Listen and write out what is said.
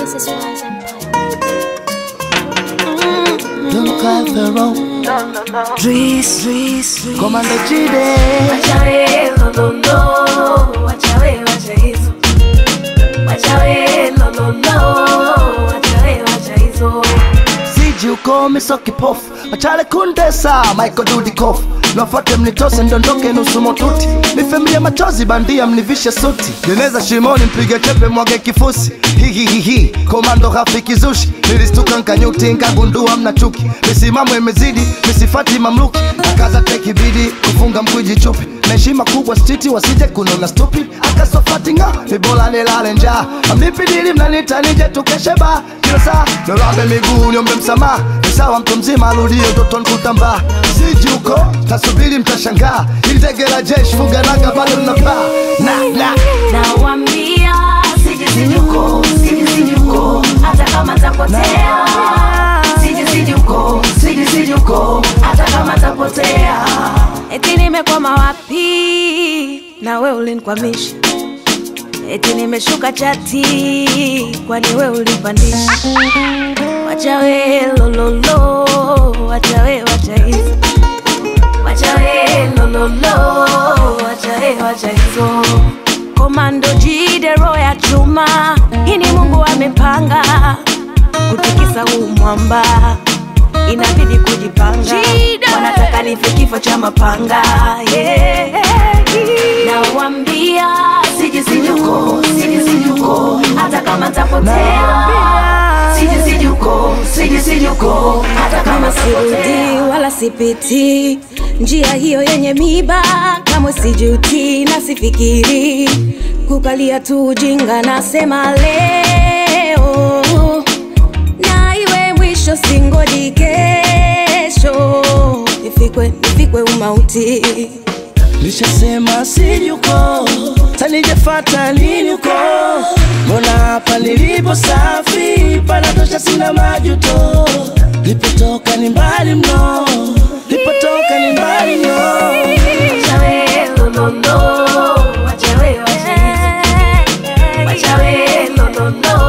This is Wise Empire. Don't cry the wrong. Dries, Dries, Commander Jide. Wachawe lololo, wachawe wacha hizo. Wachawe lololo, wachawe wacha hizo. Siji ukome so kipofu Machale kundesa Michael Dudikoff Nafuate mnitose ndondoke nusu motuti Nifemilie machozi bandia mnivishe suti Jeneza shimoni mpige chepe mwage kifusi Hihihihi Komando rafiki zushi Nilistuka nkanyuti nkagundua mna chuki Misimamo imezidi misifati mamluki Akaza teki bidi kufunga mkuji chupi na heshima kubwa stiti wasije kunona stupid akasofati nga ni bora nilale njaa amnipidili mnanita nije tukeshe ba kila saa nirambe miguu niombe msamaha ni sawa mtu mzima arudie utoto nkutambaa siji huko tasubiri mtashangaa ili tege la jeshi fuga naga bado linapaa na na Nawambia sije sije huko, sije sije huko, hata kama tapotea. Sije sije huko, sije sije huko, hata kama tapotea. Eti nimekwama wapi na we ulinikwamisha, eti nimeshuka chati kwani we ulipandisha. Wacha we lololo, wacha we wacha hizo, wacha we lololo, wacha we wacha hizo. Komando jide roho ya chuma, hii ni Mungu amepanga kutikisa huu mwamba, inabidi kujipanga. Wanataka nife kifo cha mapanga yeah. Nawambia sije sije huko, sije sije huko, hata kama tapotea. Sije sije huko, sije sije huko, hata kama sirudi wala sipiti njia hiyo yenye miba, kamwe sijuti na sifikiri kukalia tu ujinga. Nasema leo na iwe mwisho, singoji kesho nifikwe, nifikwe umauti. Nishasema siji huko tanijefata nini huko mbona hapa nilipo safi panatosha sina majuto lipotoka ni mbali mno lipotoka ni mbali mno Wachawe lololo, wachawe wacha hizo. Wachawe lololo,